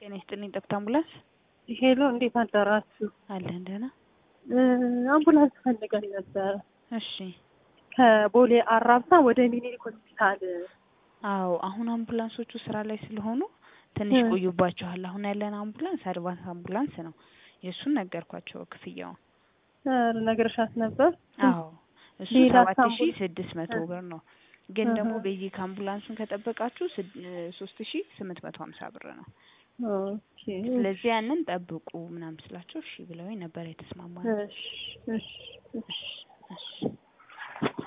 ጤና ይስጥልኝ ጠብታ አምቡላንስ ሄሎ፣ እንዴት አደራችሁ? አለን ደህና። አምቡላንስ ፈልገን ነበረ እሺ ከቦሌ አራብሳ ወደ ሚኒሊክ ሆስፒታል። አዎ አሁን አምቡላንሶቹ ስራ ላይ ስለሆኑ ትንሽ እ ቆዩባቸዋል። አሁን ያለን አምቡላንስ አድቫንስ አምቡላንስ ነው። የእሱን ነገርኳቸው ክፍያውን። ኧረ ነግረሻት ነበር? አዎ እሱ ሌላ ሰባት ሺ አምቡላንስ ስድስት መቶ ብር ነው። ግን እህ ደግሞ ቤዚክ አምቡላንሱን ከጠበቃችሁ ሶስት ሺ ስምንት መቶ ሀምሳ ብር ነው። ኦኬ ስለዚህ ያንን ጠብቁ ምናምን ስላቸው እሺ ብለውኝ ነበር የተስማማ ነው። እሺ እሺ እሺ እሺ